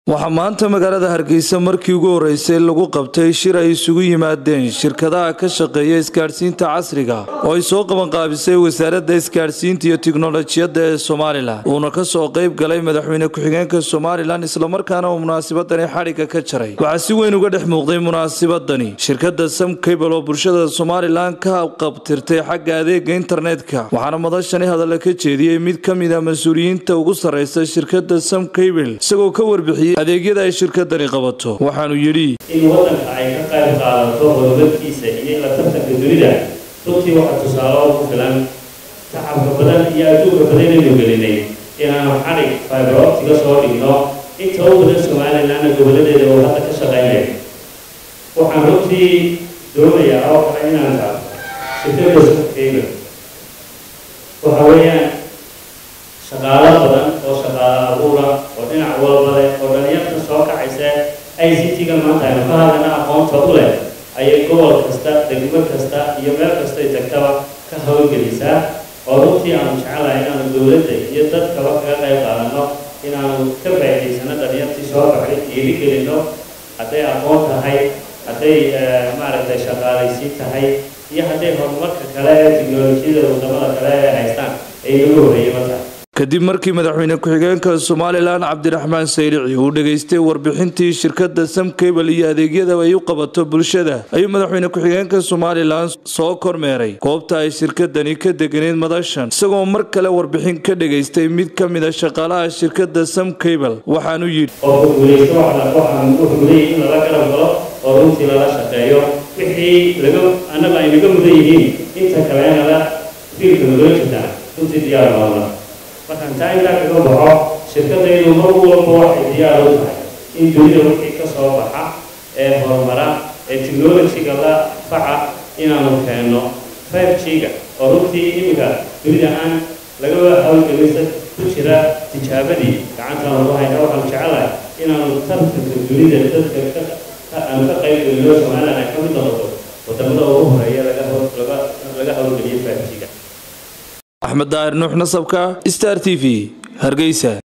waxaa maanta magaalada hargeysa markii ugu horeysay lagu qabtay shir ay isugu yimaadeen shirkadaha ka shaqeeya isgaadhsiinta casriga oo ay soo qabanqaabisay wasaaradda isgaadhsiinta iyo tiknolojiyadda ee somalilan uuna ka soo qayb galay madaxweyne ku-xigeenka somalilan islamarkaana uu munaasabadani xadhigga ka jaray waxaa si weyn uga dhex muuqday munaasabadani shirkadda sam cable oo bulshada somalilan ka qabtirtay xagga adeega internetka waxaana madashani hadalla ka jeediyey mid ka mid a mas-uuliyiinta ugu sarreysa shirkadda sam cable isagoo ka warbixiyey adeegyada ay shirkadani qabato waxaanu yidhi in waddanka ay ka qayb qaadato horumarkiisa iyo la tartanka dunida runtii waxaa tusaale oo ku filan tacabka badan iyo adduunka badan aynu gelinay inaanu xadhig fibroptiga soo dhigno inta u badan somalilanna goboladeeda oo hadda ka shaqaynaya waxaan runtii doonayaa oo kale inaan taabto shirkadda sukeyga waxa weeyaan shaqaalo badan oo shaqaalo abuura oo dhinac walba leh oo dhalinyarta soo kacaysa i c t-ga maanta aynu ka hadlana aqoonta u leh ayay gobol kasta degmo kasta iyo meel kastay tagtaba ka hawlgelisaa oo runtii aanu jecelahay inaanu dowladda iyo dadkaba kaga qayb qaadano inaanu ka faa'idaysano dhalinyartii soo baxay dhiirigelino hadday aqoon tahay hadday maaragtay shaqaalaysiin tahay iyo hadday horumarka kale ee tiknolojiyada wadamada kale ee haystaan ay nagu horreeyaba tahay kadib markii madaxweyne ku-xigeenka somalilan cabdiraxmaan sayrici uu dhegaystay warbixintii shirkadda sam cable iyo adeegyada ay u qabato bulshada ayuu madaxweyne ku-xigeenka somalilan soo kormeeray goobta ay shirkadani ka deganeyd madashan isagoo mar kale warbixin ka dhegaystay mid ka mid a shaqaalaha shirkadda sam cable waxaanu yidhi qofka guulaysto waxaan wuxuu mudan in lala garab galo oo runtii lala shaqeeyo wixii laga annaga ay naga mudan yihiin inta kalena la fiilka nagala jirtaan runtii diyaar baana markaan taa intaa kaga baxo shirkadaydu mar walba waxay diyaar u tahay in dunida wixii ka soo baxa ee horumara ee technology-ga la faca inaanu keenno five g-ga oo runtii iminka dunida aan laga hawlgelinsa ku jira tijaabadii gacantaan lagu hayna waxaanu jecelahay inaanu tartanka dunida dadka aanu ka qayb gelino somaliland ay ka mid noqoto wadamada ugu horeeya laga hawlgeliyo five g-ga axmed daahir nuux nasabka star t v hargeysa